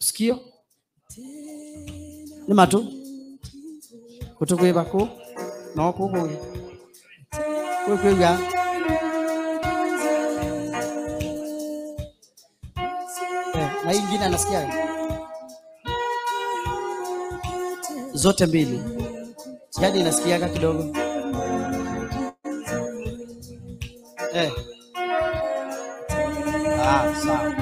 sikio nĩ matũ gũtũkwĩva kũ no kũkũgĩ kwĩkwĩga Eh, na hii ingine anasikia zote mbili jadi inasikiaga kidogo eh. ah, sawa.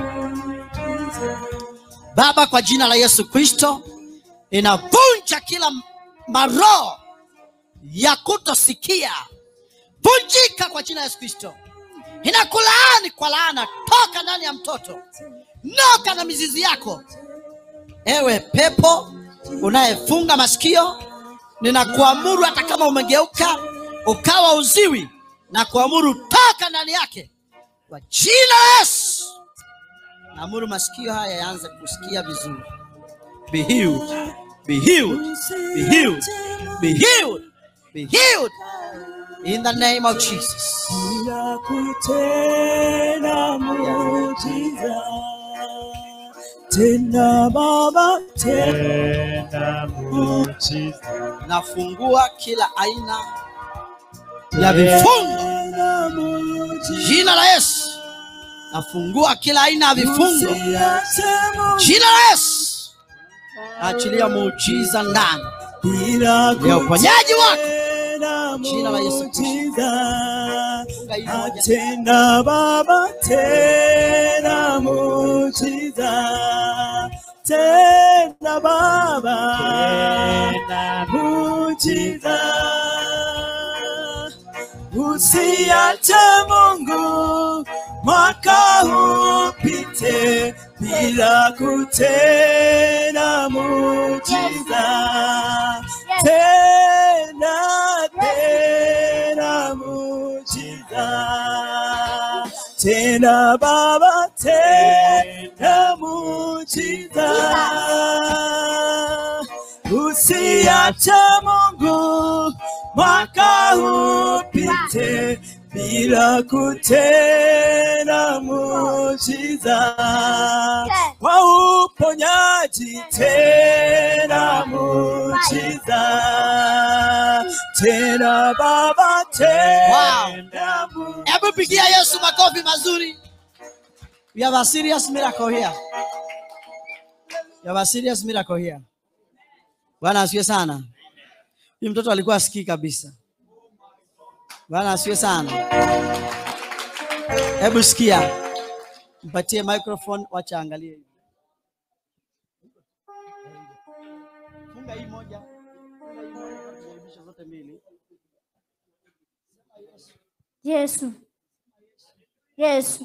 baba kwa jina la yesu kristo inavunja kila maroho ya kutosikia vunjika kwa jina la yesu kristo inakulaani kwa laana toka ndani ya mtoto noka na mizizi yako ewe pepo unayefunga masikio ninakuamuru hata kama umegeuka ukawa uziwi na kuamuru toka ndani yake kwa jina la yesu naamuru masikio haya yaanze kusikia vizuri be healed be healed be healed be healed be healed in the name of jesus bila kutenda muujiza tena baba tena muujiza nafungua kila aina ya vifungo tena muujiza jina la yesu nafungua kila aina ya vifungo Usiache muujiza jina la yesu achilia muujiza ndani bila ya uponyaji wako kutenda Jina la Yesu Kristo. muujiza Funga hii moja. tena baba tena muujiza tena baba tena muujiza usiache mungu mwaka upite bila kutenda muujiza tena tena muujiza tena baba tena muujiza usiache mungu mwaka upite bila kutenda muujiza kwa uponyaji tena muujiza tena baba tena muujiza hebu pigia yesu makofi mazuri we have a serious miracle here we have a serious miracle here bwana asiwe sana huyu mtoto alikuwa asikii kabisa bwana asiwe sana hebu sikia mpatie microphone wacha angalie hivi funga hii moja funga hii moja tujaribishe zote mbili Yesu. Yesu.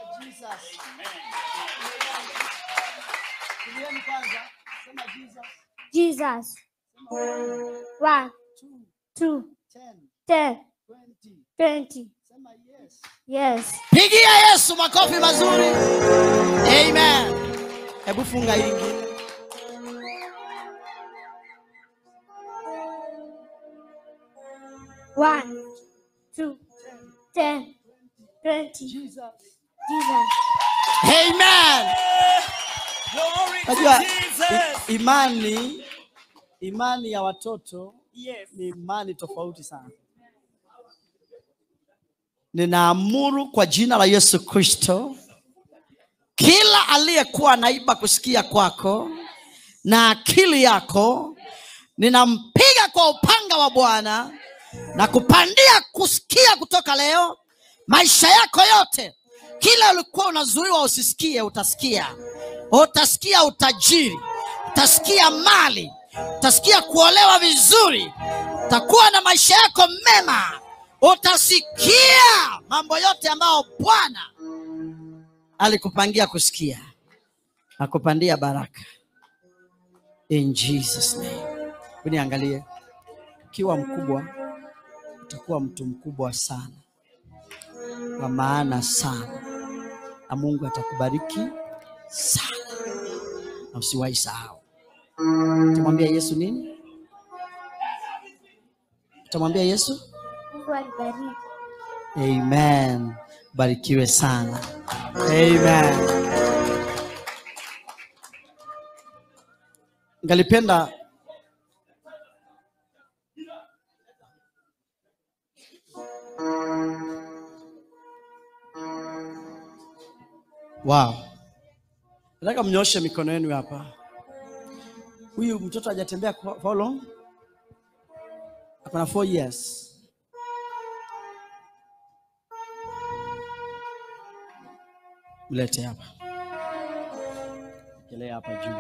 Tulieni kwanza sema jesus Jesus. One, two, ten ten, twenty twenty. sema yes Yes. pigia yesu makofi mazuri amen hebu funga hii ingine One, two, ten, twenty. jesus Jesus. amen Glory to najua Jesus. i- imani imani ya watoto Yes. ni imani tofauti sana ninaamuru kwa jina la yesu kristo kila aliyekuwa naiba kusikia kwako na akili yako ninampiga kwa upanga wa bwana na kupandia kusikia kutoka leo maisha yako yote kila ulikuwa unazuiwa usisikie utasikia utasikia utajiri utasikia mali utasikia kuolewa vizuri utakuwa na maisha yako mema utasikia mambo yote ambayo bwana alikupangia kusikia akupandia baraka in jesus name uniangalie ukiwa mkubwa utakuwa mtu mkubwa sana wa maana sana na mungu atakubariki sana na usiwahi sahau utamwambia yesu nini utamwambia yesu Mungu alibariki. amen barikiwe sana amen ngalipenda wow nataka mnyoshe mikono yenu hapa huyu mtoto hajatembea kwa for how long akona four years mlete hapa kelea hapa juu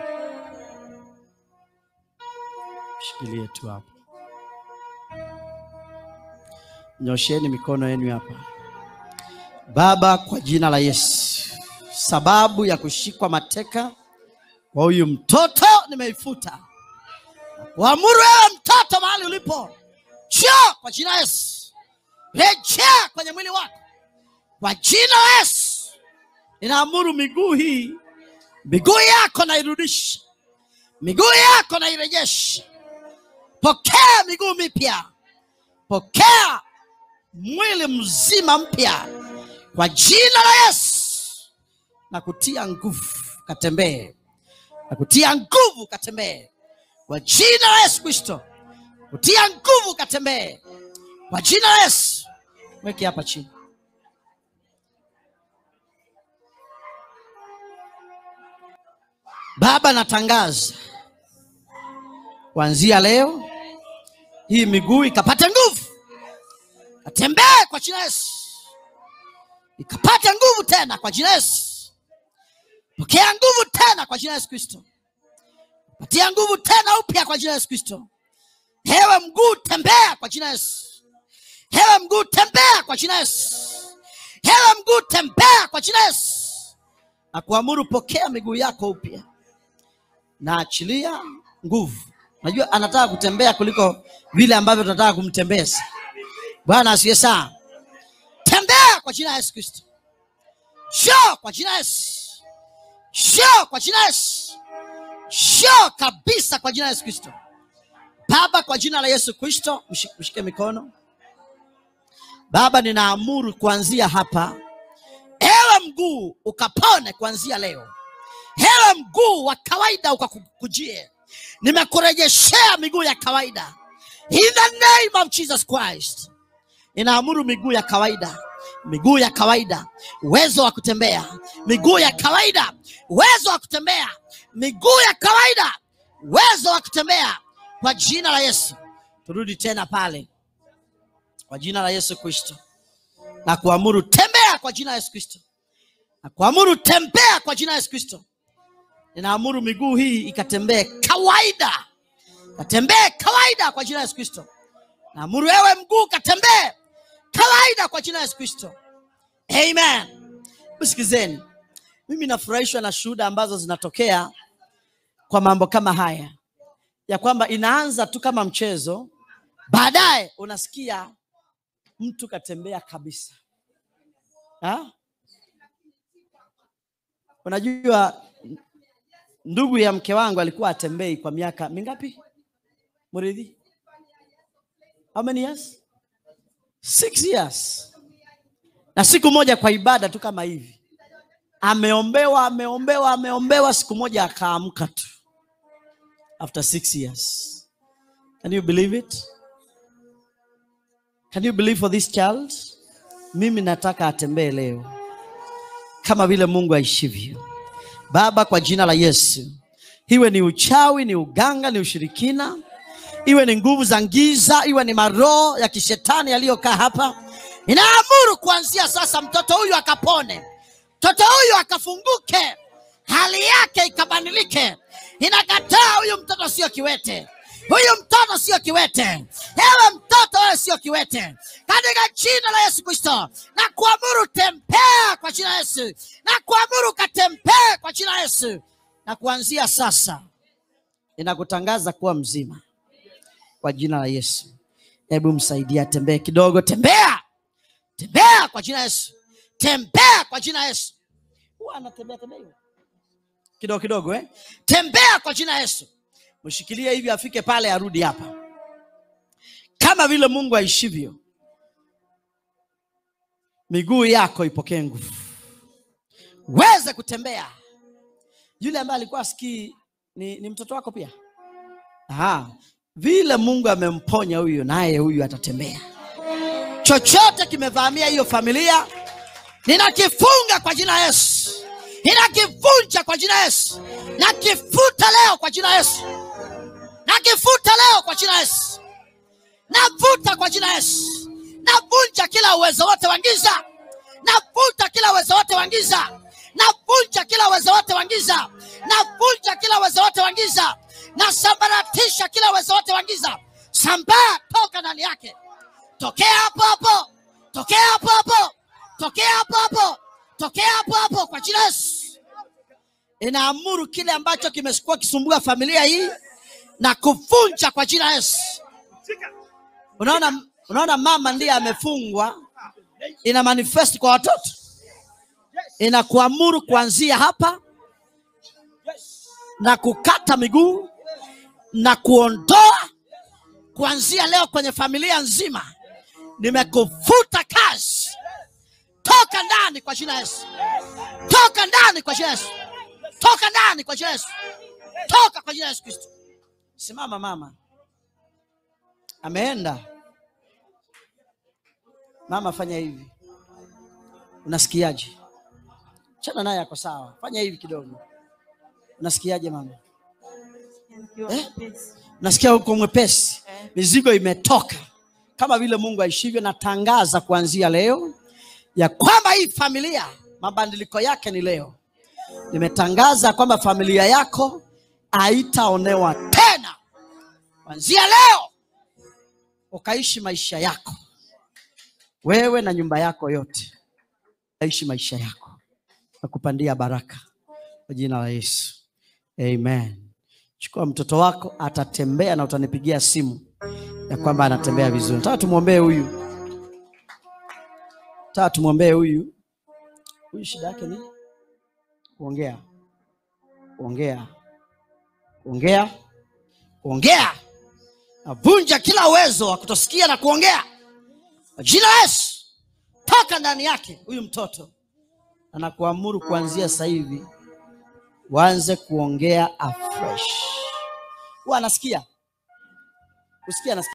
shikilie tu hapo nyosheni mikono yenu hapa baba kwa jina la yesu sababu ya kushikwa mateka kwa huyu mtoto nimeifuta waamuru wewe mtoto mahali ulipo njoo kwa jina la yesu rejea kwenye mwili wako kwa jina la yesu ninaamuru miguu hii miguu yako nairudisha miguu yako nairejesha pokea miguu mipya pokea mwili mzima mpya kwa jina la yesu na kutia nguvu katembee na kutia nguvu katembee kwa jina la yesu kristo kutia nguvu katembee kwa jina la yesu weke hapa chini baba natangaza kuanzia leo hii miguu ikapate nguvu atembee kwa jina la yesu ikapate nguvu tena kwa jina la yesu pokea nguvu tena kwa jina la yesu kristo patia nguvu tena upya kwa jina la yesu kristo hewe mguu tembea kwa jina la yesu hewe mguu tembea kwa jina la yesu hewe mguu tembea kwa jina la yesu na kuamuru pokea miguu yako upya na achilia nguvu najua anataka kutembea kuliko vile ambavyo tunataka kumtembeza bwana asiye sana tembea kwa jina la yesu kristo shoo kwa jina la yesu shoo kwa jina la yesu shoo kabisa kwa jina la yesu kristo baba kwa jina la yesu kristo mshi- mshike mikono baba ninaamuru kuanzia hapa ewe mguu ukapone kuanzia leo hewe mguu wa kawaida ukakujie nimekurejeshea miguu ya kawaida in the name of jesus christ inaamuru miguu ya kawaida miguu ya kawaida uwezo wa kutembea miguu ya kawaida uwezo wa kutembea miguu ya kawaida uwezo wa kutembea kwa jina la yesu turudi tena pale kwa jina la yesu kristo na kuamuru tembea kwa jina la yesu kristo na kuamuru tembea kwa jina la yesu kristo ninaamuru miguu hii ikatembee kawaida katembee kawaida kwa jina la yesu kristo naamuru wewe mguu katembee kawaida kwa jina la yesu kristo amen msikizeni mimi nafurahishwa na shuhuda ambazo zinatokea kwa mambo kama haya ya kwamba inaanza tu kama mchezo baadaye unasikia mtu katembea kabisa ha? unajua ndugu ya mke wangu alikuwa atembei kwa miaka mingapi muridhi how many years six years na siku moja kwa ibada tu kama hivi ameombewa ameombewa ameombewa siku moja akaamka tu after six years can you believe it can you believe for this child mimi nataka atembee leo kama vile mungu aishivyo baba kwa jina la yesu iwe ni uchawi ni uganga ni ushirikina iwe ni nguvu za giza iwe ni maroho ya kishetani yaliyokaa hapa inaamuru kuanzia sasa mtoto huyu akapone mtoto huyu akafunguke hali yake ikabadilike inakataa huyu mtoto sio kiwete huyu mtoto sio kiwete ewe mtoto wewe sio kiwete katika jina la yesu kristo na kuamuru tembea kwa jina la yesu na kuamuru katembee kwa jina la yesu na kuanzia sasa inakutangaza kuwa mzima kwa jina la yesu hebu msaidia tembee kidogo tembea tembea kwa jina la yesu tembea kwa jina la yesu huwa anatembea tembea hivyo kidogo kidogo eh? tembea kwa jina la yesu mshikilie hivi afike pale arudi hapa kama vile mungu aishivyo miguu yako ipokee nguvu uweze kutembea yule ambaye alikuwa asikii ni, ni mtoto wako pia Aha. vile mungu amemponya huyu naye huyu atatembea chochote kimevamia hiyo familia ninakifunga kwa jina la yesu ninakivunja kwa jina la yesu nakifuta leo kwa jina la yesu nakifuta leo kwa jina la yesu navuta kwa jina la yesu navunja kila uwezo wote wa giza navuta kila uwezo wote wa giza navunja kila uwezo wote wa giza navunja kila uwezo wote wa giza nasambaratisha kila uwezo wote wa giza sambaa toka ndani yake tokea hapo hapo tokea hapo hapo tokea hapo hapo tokea hapo hapo kwa jina la yesu inaamuru kile ambacho kimekuwa kisumbua familia hii na kuvunja kwa jina la yesu unaona unaona mama ndiye amefungwa ina manifest kwa watoto inakuamuru kuanzia hapa na kukata miguu na kuondoa kuanzia leo kwenye familia nzima nimekufuta kazi toka ndani kwa jina la yesu toka ndani kwa jina la yesu toka ndani kwa jina la yesu toka kwa jina la yesu kristo simama mama ameenda mama fanya hivi unasikiaje chana naye ako sawa fanya hivi kidogo unasikiaje mama eh? nasikia huko mwepesi mizigo imetoka kama vile mungu aishivyo natangaza kuanzia leo ya kwamba hii familia mabadiliko yake ni leo nimetangaza kwamba familia yako haitaonewa tena kuanzia leo ukaishi maisha yako wewe na nyumba yako yote aishi maisha yako na kupandia baraka kwa jina la yesu amen chukua mtoto wako atatembea na utanipigia simu ya kwamba anatembea vizuri nataka tumwombee huyu nataka tumwombee huyu huyu shida yake ni kuongea kuongea kuongea kuongea navunja kila uwezo wa kutosikia na kuongea kwa jina la yesu toka ndani yake huyu mtoto anakuamuru kuanzia sasa hivi uanze kuongea afresh huwa anasikia kusikia anasikia